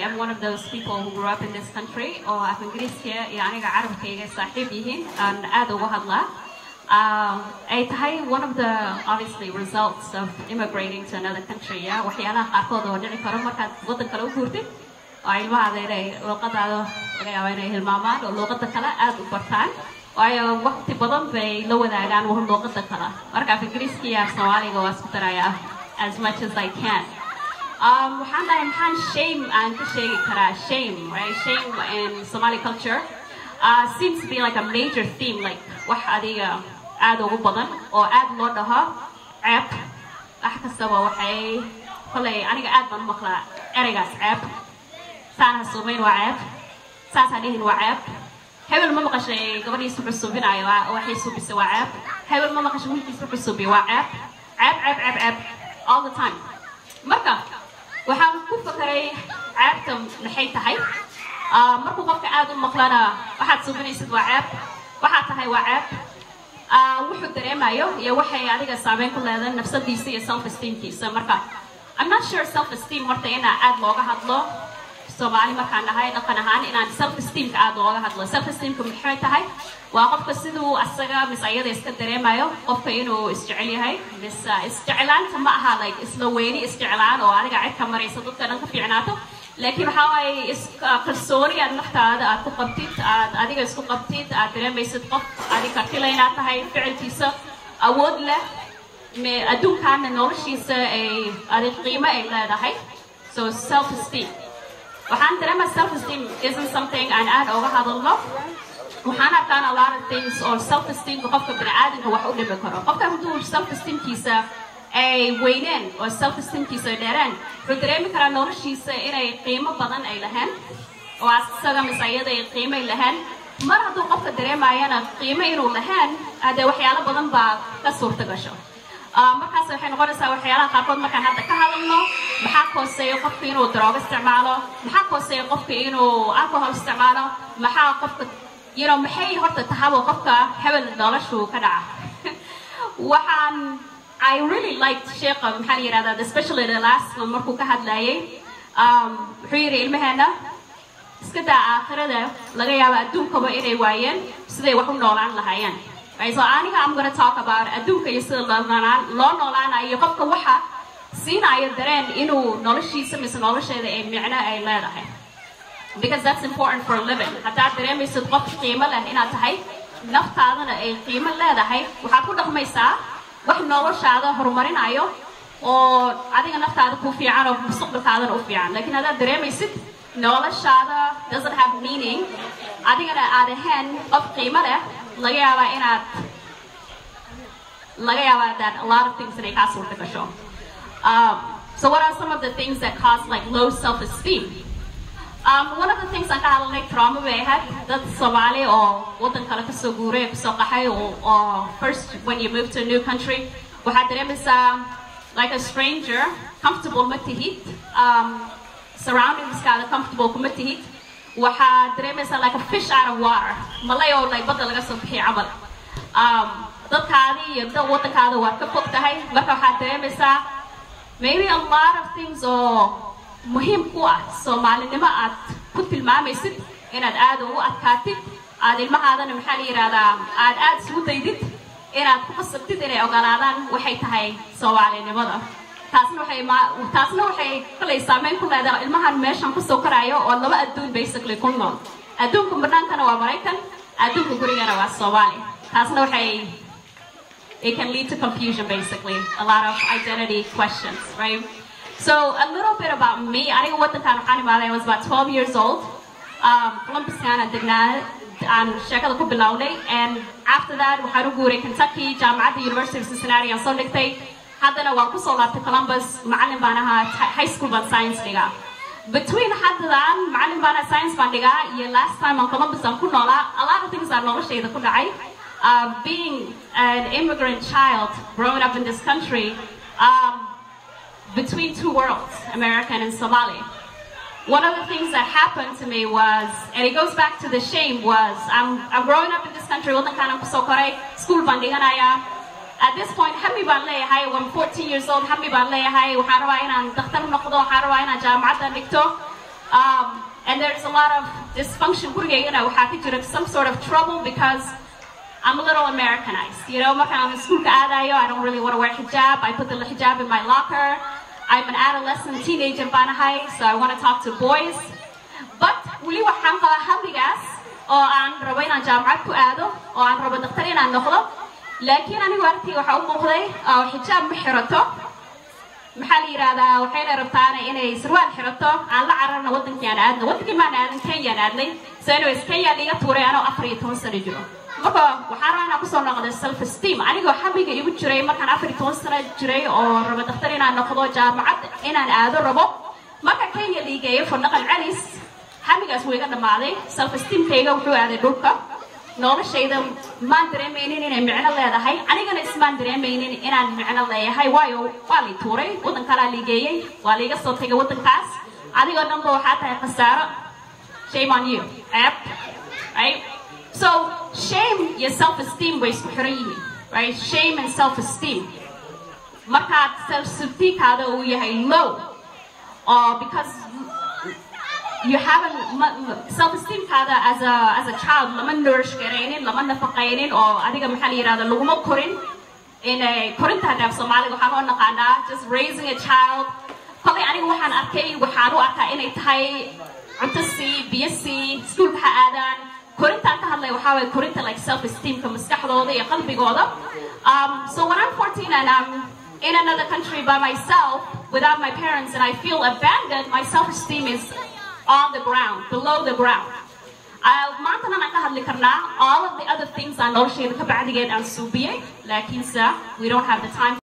am one of those people who grew up in this country oo af ingiriiska iyo aniga carabkayga saaxiib yihiin aan aad uga hadlaa um, ay tahay one of the obviously results of immigrating to another country yeah? waxyaalaha qaarkood oo dhici karo markaad waddan kale u guurtid oo ilmahaada inay luuqadaada laga yaabo inay hilmaamaan oo luuqada kale aad u bartaan waayo waqti badan bay la wadaagaan luuqada kale marka af ingiriiska iyo af soomaaliga waa isku darayaa as much as I can um, waxaan dhahay maxaan shame aan ka sheegi karaa shame right shame in Somali culture uh, seems to be like a major theme like wax adiga aad ugu badan oo aad loo dhaho ceeb wax kastaba waxay kolay aniga aad baan u maqlaa ereygaas ceeb saan ha suumayn waa ceeb saas ha dhihin waa ceeb hebel ma maqashay gabadhiis wuxuu suubinayo waa- waxay suubisay waa ceeb hebel ma maqashay wiilkiis wuxuu suubiya waa ceeb ceeb ceeb ceeb ceeb all the time marka waxaan ku fakaray ceebta maxay tahay Ah, markuu qofka aad u maqlana waxaad suubinaysid waa ceeb waxaad tahay waa ceeb Ah, wuxuu dareemayo iyo waxay adiga saameyn ku leedahay nafsadiisa iyo self esteemkiisa marka I'm not sure self esteem horta inaa aad looga hadlo soomaali markaan nahay dhaqan ahaan inaan self esteemka aad looga hadlo self esteemka maxay tahay waa qofka siduu asaga mis ayada iska dareemayo qofka inuu isjecel yahay mis ah, isjeclaanta ma aha like isla weyni isjeclaan oo adiga cid ka maraysa dadka dhan ka fiicnaato laakiin waxaa waaye is- ah, kalsooni aad naftaada aad ku qabtid aad adiga isku qabtid aad dareemaysid qof adi kartila inaad tahay ficilkiisa awood leh me- adduunkaana noloshiisa ay adi qiimo ay leedahay so self esteem waxaan dareemaa self esteem isn't something aan aad uga hadalno waxaan arkaan a lot of things oo self esteemka qofka bini'aadamka wax u dhimi karo qofka hadduu self esteemkiisa ay weyneen oo self esteemkiisa ay dheereen wuxuu dareemi karaa noloshiisa inay qiimo badan ay lahayn oo asaga mise ayada ay qiimo ay lahayn mar hadduu qofka dareemayana qiimo inuu lahayn hadee waxyaalo badan baa ka suurta gasho Ah, markaas waxay noqonaysaa waxyaalaha qaarkood markaan hadda ka hadalno maxaa kooseeya qofka inuu daroogo isticmaalo maxaa kooseeya qofka inuu alcohol isticmaalo maxaa qofka you know maxay horta tahabo qofka hebel noloshu ka dhaca waxaan I really liked sheekha maxaa la yidhahdaa especially the last one markuu ka hadlayay um, wuxuu yidhi ilmaheena iska daa aakhirada laga yaabo adduunkaba inay waayeen siday wax u noolaan lahaayeen Right, so aniga I'm gonna talk about adduunka iyo sida loo noolaan loo noolaanayo iyo qofka waxa siinayo dareen inuu noloshiisa mise nolosheeda ay micno ay leedahay because that's important for a living haddaad dareemaysid qof qiimo leh inaad tahay naftaadana ay qiimo leedahay waxaad ku dhaqmaysaa wax noloshaada horumarinayo oo adiga naftaada ku fiican oo mustaqbalkaadana u fiican laakiin haddaad dareemaysid noloshaada doesn't have meaning adigana aad ahayn qof qiimo leh laga yaabaa inaad laga yaabaa that a lot of things inay kaa suurta gasho um, so what are some of the things that cause like low self-esteem Um, one of the things aan ka hadalnay trauma bay ahayd dad Soomaali oo waddan kale kasoo guuray kasoo qaxay oo oo first when you move to a new country waxaad dareemaysaa like a stranger comfortable ma tihid um, surroundingskaada comfortable kuma tihid waxaad dareemaysaa like a fish out of water malay oo like badda laga soo bixiy camal um, dadkaadii iyo dad waddankaada waad ka fog tahay marka waxaad dareemaysaa maybe a lot of things oo muhiim ku ah soomaalinimo aad ku tilmaamaysid inaad aad ugu adkaatid aad ilmahaadana maxaa la yidhahdaa aad aad isugu daydid inaad ku qasabtid inay ogolaadaan waxay tahay soomaalinimada taasna waxay ma taasna waxay kalay saameyn ku leedahay ilmahan meeshan kusoo koraayo oo laba adduun basically ku nool adduunka bannaankana waa maraykan adduunka gurigana waa soomaali taasna waxay it can lead to confusion basically a lot of identity questions right so a little bit about me I think what the time I was about 12 years old um, Columbus Kana degnaa aan sheekada ku bilownay and after that waxaan u guuray Kentucky jaamacadda University of Cincinnati aan soo dhigtay haddana waan kusoo laabtay Columbus macallin baan ahaa high school baan science dhigaa between haddan macallin baan ahaa science baan dhigaa iyo last time aan Columbus aan ku noolaa a lot of things aan noloshayda ku dhacay uh, being an immigrant child growing up in this country um, between two worlds, American and Somali. One of the things that happened to me was, and it goes back to the shame, was I'm, I'm growing up in this country, wadankan ku soo koray, school baan dhiganaya. At this point, hami baan leeyahay, when I'm 14 years old, hami baan leeyahay, waxaan rabaa inaan dhakhtar noqdo, waxaan rabaa inaan jaamacadda dhigto. Um, and there's a lot of dysfunction gurigaygana waxaa ka jira some sort of trouble because I'm a little Americanized. You know, markaan aan iskuulka aadayo, I don't really want to wear hijab. I put the hijab in my locker. I'm an adolescent teenager baan ahay, so I want to talk to boys. But weli waxaan qabaa hamigaas oo aan rabo inaan jaamacad ku aado oo aan rabo daktar inaan noqdo laakiin anigu aragtii waxaa u muuqday oo xijaab ma xirato maxaa la yidhahdaa waxayna rabtaana inay sarwaal xirato aan la cararna wadankii aan aadno wadankii maan aadan kenyaan aadnay so anyways kenya liiga tuuray anoo afar iyo toban sano jiro marka waxaan rabaa inaan kusoo noqday self esteem anigoo xamiga igu jiray markaan afar iyo toban sano jiray oo rabo daktar inaan noqdo jaamacad inaan aado rabo marka kenya liigeeyo fadhaqan celis xamigaas wuu iga dhammaaday self esteemkayga wuxuu aaday dhulka noloshayda maan dareemaynin inay micno leedahay anigana ismaan dareemaynin inaan micno leeyahay waayo waa lay tuuray waddan kalaa liigeeyey waa laiga soo tegay waddankaas adigoo dhanba waxaa tahay khasaaro shame on you ceeb right so shame iyo self esteem way isku xiran yihiin right shame and self esteem markaad self esteemkaada uu yahay low or because you haven't self-esteem kaada as a as a child lama nourish garaynin lama nafaqaynin oo adiga maxaa la yidhahda laguma korin in korinta hadhaaf soomaaliga waxaan oo naqaanaa just raising a child kolay aniga waxaan arkay waxaan u arkaa inay tahay cunto sii biyo sii iskuulka ha aadaan korintaan ka hadlay waxaa waye korinta like self-esteemka maskaxdooda iyo qalbigooda um, so when I'm 14 and I'm in another country by myself without my parents and I feel abandoned my self-esteem is on the ground, below the ground. maantana aan ka hadli karnaa all of the other things aan noloshayda ka bacdigeed aan suubiyey laakiinse we don't have the time